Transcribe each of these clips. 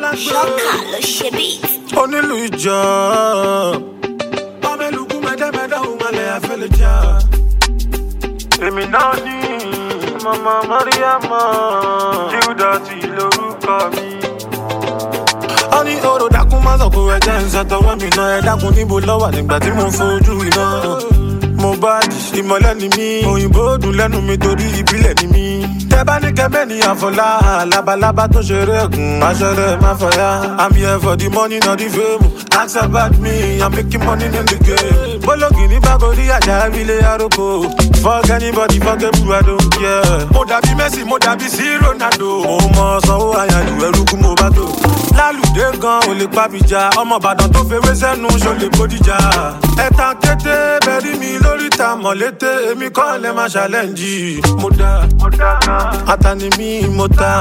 alágbè ṣọ́kà ló ṣe beat. onílù ìjọ. ọmọ ìlúkú mẹ́tẹ́mẹ́tẹ́ òun malẹ̀ àfẹ́lẹ́ jà. èmi náà ní mama mariama judati lórúkọ mi. ó ní oró dákun má sọ̀kò ẹ̀jẹ̀ ń ṣàtọwọ́ mi náà ẹ̀ dákun níbo lọ́wọ́ nígbà tí mo fojú iná. mo bá jì ìmọ̀lẹ́ ni mí òyìnbó dùn lẹ́nu mi torí ìbílẹ̀ ni mí. tẹ bá ní kẹ́mẹ́ ní àfọlá labalábá tó ṣeré ẹ̀gùn aṣọ́rẹ́ má fọyà. i'm here for the money not the fame ask about me i'm making money in the game. bólógì ní bákòrí àjà ìbílẹ̀ àròkọ fuck anybody fuck everyone i don't care. mo dàbí messi mo dàbí sí ronaldo. mo mọ sanwó àyàlù ẹrú kú mo bá tó. lálùdé gan ò lè pàbíjà ọmọ ìbàdàn tó fewé sẹ́nu ṣó lè bódìjà. ẹ̀tàn kété bẹ̀rí mi lórí ta mọ̀lété èmi kọ́ lẹ́ máa ṣàlẹ́ǹjì. mo dá atani mi mo ta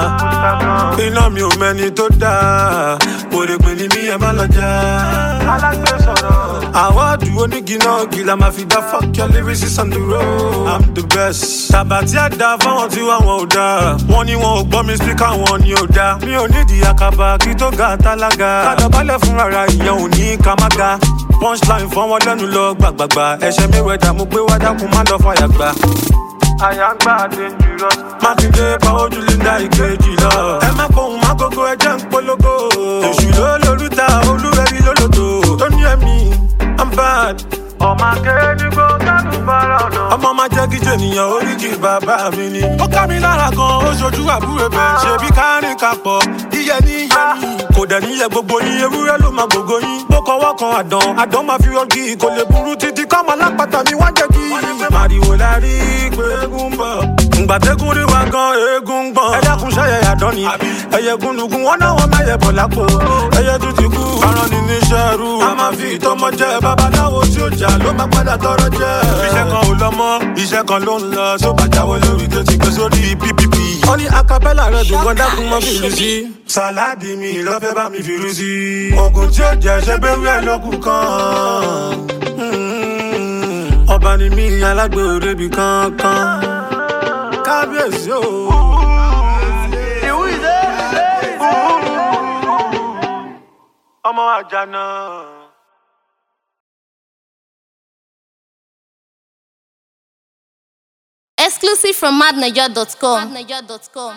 iná mi ò mẹ́ni tó dá pòrèpè ni mi ẹ má lọ já. alágbè sọ̀rọ̀. àwọ̀dù oníginá gìlà máa fi dá fuck your lyrics on the road. i'm the best. tàbátí àdá fáwọn tí wà wọn ò dá. wọ́n ní wọn ò gbọ́ mi speaker wọn ni ò dá. mi ò nídìí àkàbà kí tó ga tálága. kádàbálẹ̀ fún rárá ìyẹn ò ní ká má ga. punchline fọ́n wọn lẹ́nu lọ gbàgbàgbà. ẹ̀ṣẹ̀ mi wẹ̀ dà mo gbé wá dákun má lọ fàyà gbà àyàngbá dangerous. mákindé pa ojú linda ìkejì lọ. ẹ má pohùn má gógó ẹjẹ ń polówó. èṣù ló lórúta olúwẹ̀rí lólòtò. tó ní ẹ̀mí i'm bad. ọmọ akéèdìgbò kánú bára ọ̀nà. ọmọ máa jẹ́ kíjọ ènìyàn oríkì bàbá mi ni. ó ká mi lára gan ó ṣojú àbúrò bẹ̀. ṣebí kárìn kapọ̀ yíyẹ ní yẹ ní. kò dẹ̀ níyẹ gbogbo yín ewúrẹ́ ló máa gbogbo yín. bó kọwọ́ kan àdán àdán máa fi rọ́gì kò lè burú títí kọ́mọ lápáta mi wá jẹ́ kí. màrìwò la rí pé eégún ń bọ̀. ǹgbàdégún rí wa gan eégún ń gbọ̀n. ẹ dákun ṣẹ́yẹ àdán ni. ẹyẹ gúnlùgún wọn náà wọn mẹ́yẹ bọ̀ lápò. ẹyẹ tún ti kú. aràn ní níṣẹ́ rú. a máa fi ìtọ́mọ jẹ babaláwo tí ó jà ló máa padà tọrọ jẹ. iṣẹ́ kan ò lọ mọ́ iṣẹ́ kan ló ń lọ tó bá jáwé lórí tó ti gbé sórí ppp. wọ́n ní acapella rẹ̀ dùn gan dákun mọ́ fìlú sí. sàláàdì mi lọ́fẹ́ bá mi fìlú sí. oògùn tí ó jẹ́ ṣe bẹ́ẹ̀ wíwẹ̀ lókun kan. ọba ni mí alágbè òrebi kankan. kábíyèsí o. ọmọ àjànà. Exclusive from madniger.com.